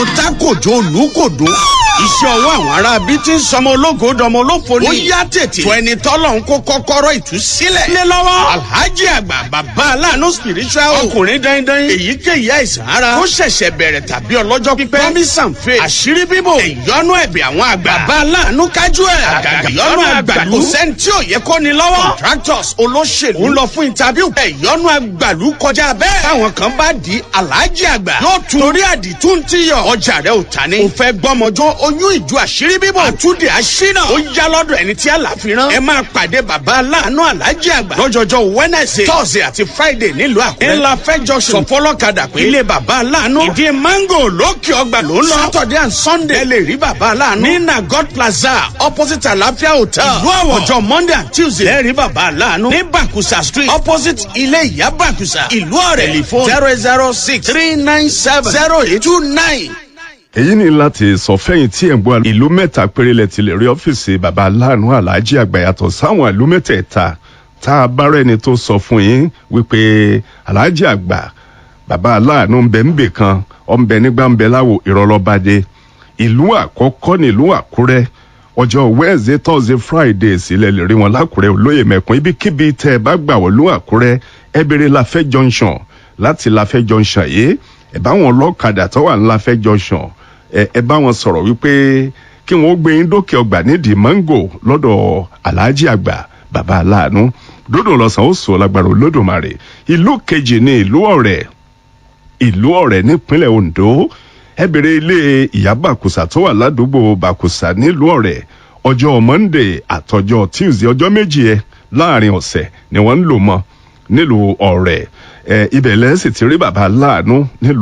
tákòjó olùkòdó iṣẹ́ ọwọ́ àwọn ará bíi ti ń sọmọ ológo dọmọ olófo ni. ó yá tètè. tó ẹni tọ́lọ̀ ń kó kọ́kọ́rọ́ ìtúsílẹ̀. lé lọ́wọ́. alhaji àgbà bàbá aláàánú spiritual. ọkùnrin dandan. èyíkéyìí àìsàn ara. ó ṣẹ̀ṣẹ̀ bẹ̀rẹ̀ tàbí ọlọ́jọ́ pípẹ́. promise and faith. àṣírí bíbò. ìyọnu ẹ̀bẹ̀ àwọn àgbà. bàbá aláàánú kájú ẹ̀. àgàgà ìyọnu àgbàlú. kò sẹ́ni tí ò yẹ kó ni lọ́wọ́. contractors olóṣèlú. ń lọ fún interview. ìyọnu àgbàlú kọjá bẹ́ẹ̀. táwọn kan bá di alhaji àgbà. yóò tún torí àdìtú ti yọ. ọjà rẹ ò ta ni. o fẹ́ gbọ́mọjọ́ oyún ìjọ àṣírí bíbọ̀. àtúndì àṣínà. ó yá lọ́dọ̀ ẹni tí àlàfi rán. ẹ máa pàdé bàbá aláàánú alájí àgbà. lọ́jọ́jọ́ wednesday thursday àti friday nílùú àkúrẹ́. ńlá fẹjọ sọ fọlọ́kadà pé. ilé bàbá aláàánú. ìdí mango lókè ọgbà ló ń lọ. saturday and sunday. ẹ lè rí bàbá aláàánú. ní nagot plaza opposite àlàáfíà hotel. ìlú àwọ̀ ọjọ́ monday and tuesday. ẹ rí bàbá aláàánú. ní bakusa street opposite ilé ìyá bakusa. ìlú ọ̀rẹ́ telephone zero zero six three nine seven zero eight two nine èyí ni láti sọ fẹ́yìn tí ẹ̀ ń gbọ́ ìlú mẹ́ta péré lẹ ti lè rí ọ́fíìsì baba aláàánú aláàjì àgbà yàtọ̀ sáwọn ìlú mẹ́tẹ̀ẹ̀ta tá a bá rẹ́ni tó sọ fún yín wípé aláàjì àgbà baba aláàánú ń bẹ ń bè kan ọ̀ ń bẹ nígbà ń bẹ láwo ìrọ̀lọ́badé ìlú àkọ́kọ́ nílùú àkúrẹ́ ọjọ́ wednesday thursday friday sílẹ̀ lè rí wọn lákùrẹ́ olóyè mẹ́kún ibikíbi tẹ́ ẹ bá gbà wọ́n lú àkúrẹ́ ẹ béèrè láfẹ́ junction láti láfẹ́ junction yìí ẹ bá wọn lọ́kadà tó wà ní láfẹ́ junction ẹ bá wọn sọ̀rọ̀ wípé kí wọ́n gbé yín dókè ọgbà nídìí mango lọ́dọ̀ aláàjì àgbà bàbá aláàánú dódò lọ́sàn ó sọ lágbára olódùmarè ìlú kejì ní ìlú ọ̀rẹ́ ìlú ọ̀rẹ́ nípínlẹ̀ ondo ẹ bèrè ilé ìyá bàkùsà tó wà ládùúgbò bàkùsà nílùú ọ̀rẹ́ ọjọ́ monday àtọjọ́ tuesday ọjọ́ méjì ẹ láàrin ọ̀sẹ̀ ni wọ́n ń lò mọ́ nílùú ọ̀rẹ́ ẹ ibẹ̀ lẹ́sìn ti rí bàbá aláàánú nílùú